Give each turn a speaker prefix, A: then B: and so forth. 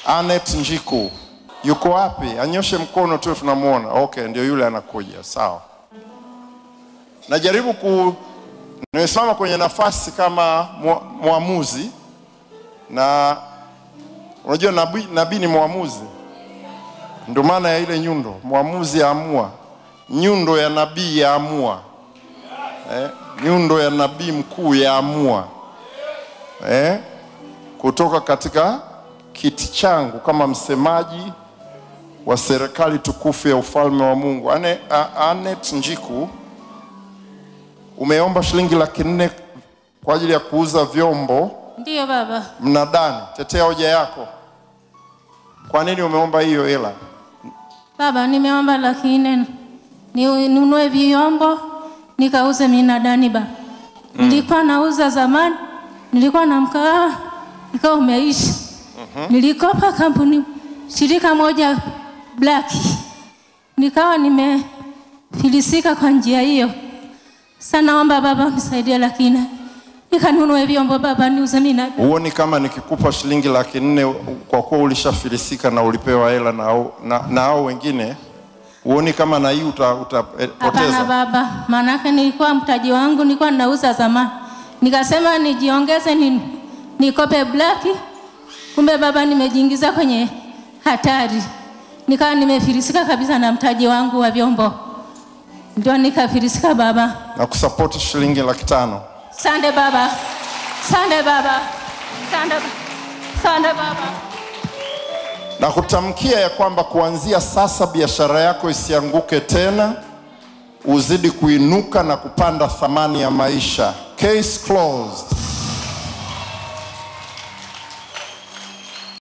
A: Anet Njiku yuko wapi? Anyoshe mkono tu tunamwona. Okay, ndio yule anakuja. Sawa. Najaribu ku nimesimama kwenye nafasi kama mwa- mwamuzi na unajua nabii nabii ni mwamuzi, ndio maana ya ile nyundo, mwamuzi aamua, nyundo ya nabii yaamua, eh, nyundo ya nabii mkuu yaamua eh, kutoka katika kiti changu kama msemaji wa serikali tukufu ya ufalme wa Mungu. Ane, a, Anet Njiku, umeomba shilingi laki nne kwa ajili ya kuuza vyombo
B: Ndiyo baba.
A: mnadani. Tetea hoja yako. Kwa nini umeomba hiyo hela?
B: Baba, nimeomba laki nne ni- ninunue vyombo nikauze minadani ba. Nilikuwa nauza zamani, nilikuwa na mkahawa ikawa umeisha. Nilikopa kampuni shirika moja black, nikawa nimefilisika kwa njia hiyo. Sasa naomba baba unisaidie laki nne nikanunue vyombo baba, niuze minadani.
A: Huoni kama nikikupa shilingi laki nne kwa kuwa ulishafilisika na ulipewa hela na hao na, na hao wengine, huoni kama na hii uta,
B: Hapana
A: utapoteza?
B: baba, maanake nilikuwa mtaji wangu nilikuwa ninauza zamani, nikasema nijiongeze ni, nikope blaki, kumbe baba nimejiingiza kwenye hatari, nikawa nimefilisika kabisa na mtaji wangu wa vyombo, ndio nikafilisika baba.
A: na kusapoti shilingi laki tano.
B: Sande baba, sande baba, sande, sande baba.
A: na kutamkia ya kwamba kuanzia sasa biashara yako isianguke tena, uzidi kuinuka na kupanda thamani ya maisha. Case closed.